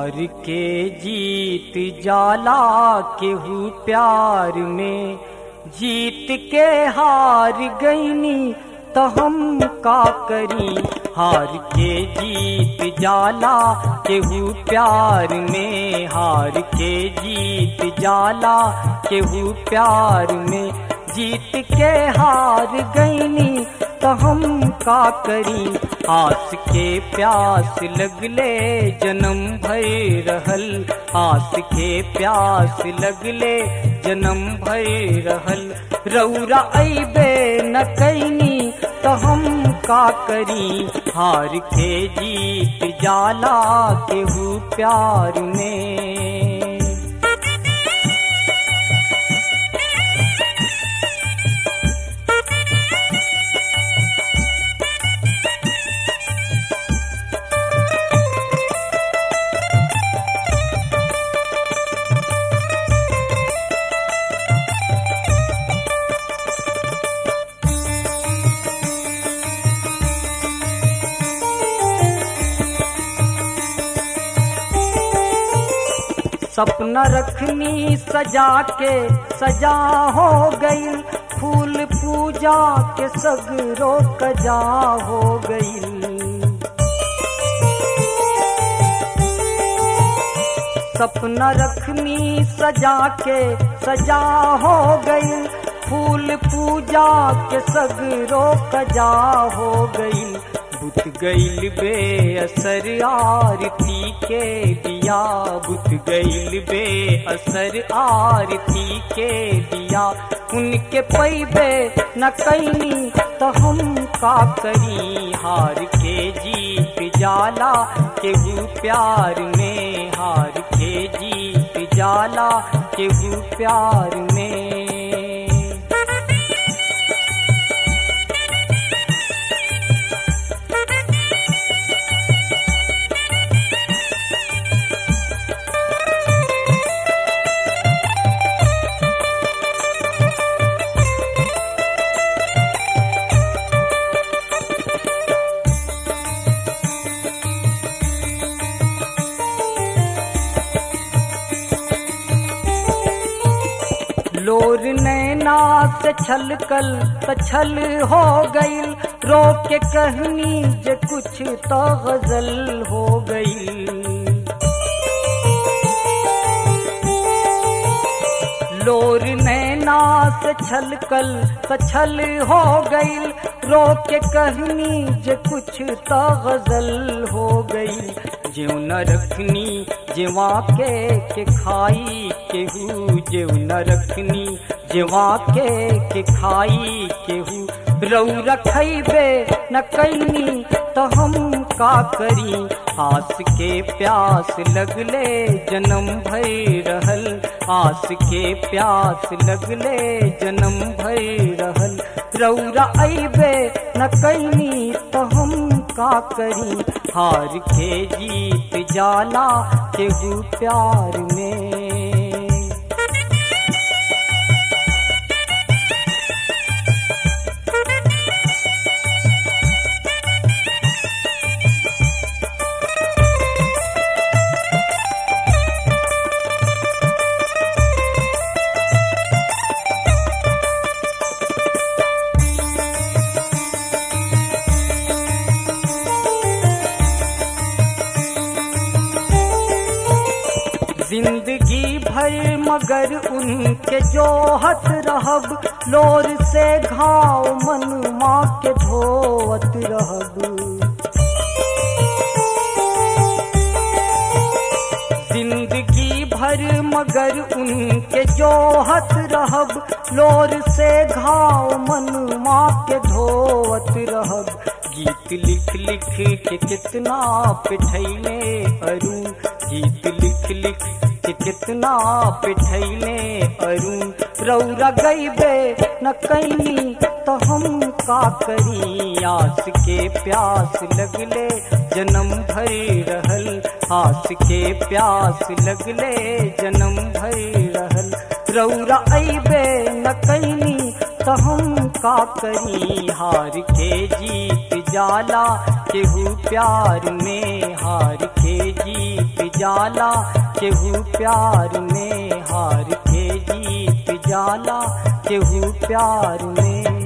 हार के जीत जाला केहू प्यार में जीत के हार गईनी तो हम का करी हार के जीत जाला केहू प्यार में हार के जीत जाला केहू प्यार में जीत के हार गईनी तो हम का करी आस के प्यास लगले जन्म भर रहल आस के प्यास लगले जन्म भर रहल रौरा अबे न कैनी तो हम का करी हार के जीत जाला केहू प्यार में सपना रखनी सजा के सजा हो गई फूल पूजा के सगरो कजा हो गई सपना रखनी सजा के सजा हो गई फूल पूजा के सगरो कजा हो गई बुत गईल बे असर आरती के दिया बुत गईल बे असर आरती के दिया उनके पैबे न कैनी तो हम का करी हार के जीत जाला केहू प्यार में हार के जीत जाला केहू प्यार में लोर नैना से छलकल त छल हो गई रो के कहनी जे कुछ तो गजल हो गई लोर नैना से छलकल त छल हो गई रो के कहनी जे कुछ तो गजल हो गई ज्यों न रखनी जेवा के के खाई केहू जेऊ न रखनी जेवा के के खाई केहू रऊ रखैबे न कैनी तो हम का करी आस के प्यास लगले जन्म भर रहल आस के प्यास लगले जन्म भर रहल रौरा अबे न कैनी तो हम का करी हार के जीत जाला केहू प्यार में जिंदगी भर मगर उनके जोहत रहब लोर से घाव मन माँ के धोवत रहब जिंदगी भर मगर उनके जोहत रहब लोर से घाव मन माँ के धोवत रहब गीत लिख लिख के कितना पिठैले अरुण गीत लिख लिख के कितना पिठैले अरुण रौरा गईबे न कैनी तो हम का करी आस के प्यास लगले जन्म भर रहल आस के प्यास लगले जन्म भर रहल रौरा अबे न कैनी तो हम का करी हार के जीत जाला केहू प्यार में हार के जीत जाला केहू प्यार में हार के जीत जाला केहू प्यार में